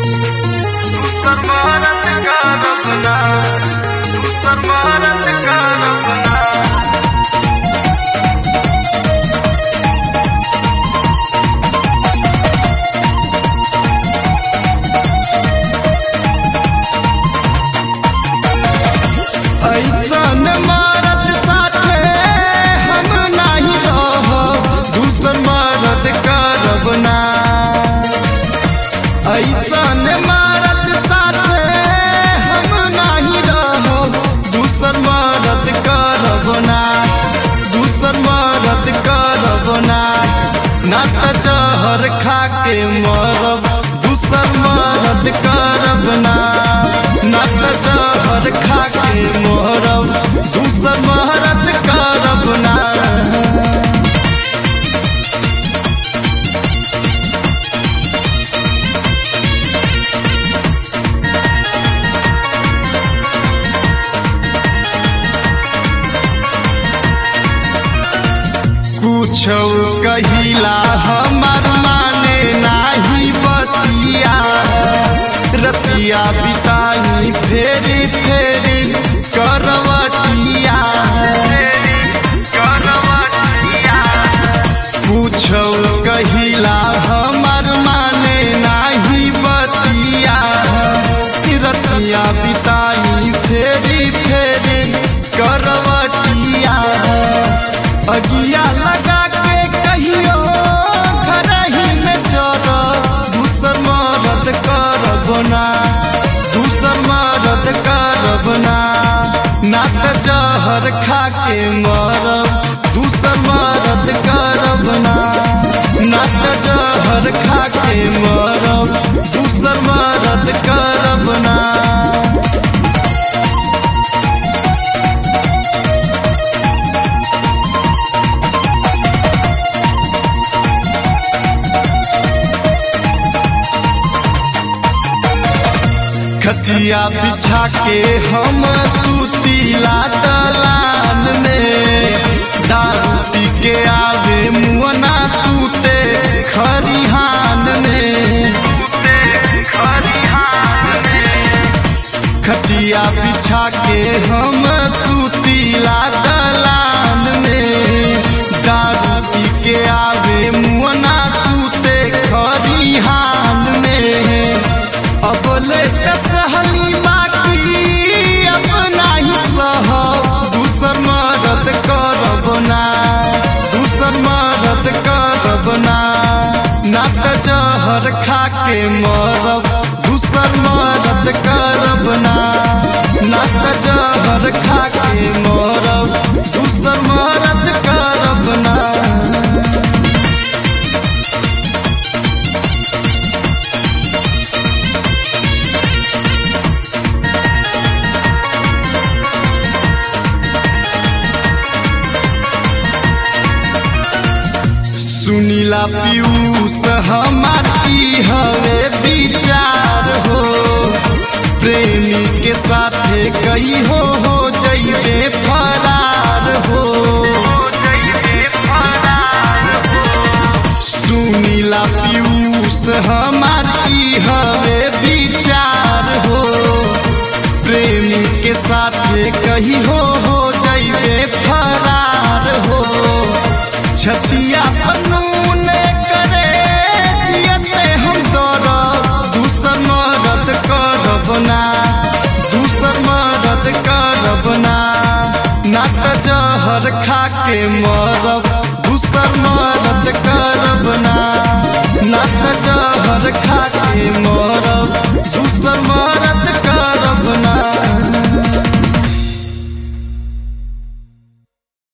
दूसर भारत का रबना दूसर भारत का रबना ऐसन मरद साथे हम नाही रहब दूसर मरद करब ना ऐसन मरद साथे हम नाही रहब दूसर मरद करब ना दूसर मरद करब ना ना त जहर खा के मरब दूसर मरद करब ना ना त जहर खा के मरब दूसर मरद करब ना कुछ कहिला हमार माने नाही बतिया रतिया बिताई फेरी फेरी करवटिया कुछ कहिला हमार माने नाही बतिया रतिया बिताई फेरी फेरी करवटिया अगिया लगा के कहियो घर ही में चल दूसर मरद करब ना दूसर मरद करब ना ना त जहर खा के मरब दूसर मरद करब ना ना त जहर खा के मरब दूसर मरद करब ना खटिया बिछा के हम सुतीला दलान में दारू पी के आवे मुअना सूते खरिहान में खटिया बिछा के हम सुतीला दलान में दारू पी के आवे मुअना सूते खरिहान में अब ले सहली माटी अपना ही सह दूसर मरद करब ना दूसर मरद करब ना ना त जहर खा के मरब दूसर मरद करब ना ना त जहर खा के मरब दूसर मरद करब ना सुनीला पीयूष हमारी हवे विचार हो प्रेमी के साथे कई हो हो जइबे फरार हो सुनीला पीयूष हमारी हवे विचार हो प्रेमी के साथे कही हो हो जइबे फरार हो छछिया बनून करे जियते हम दर दूसर मरद करब ना दूसर मरद करब ना ना त जहर खा के मरब दूसर मरद करब ना ना त जहर खा के मरब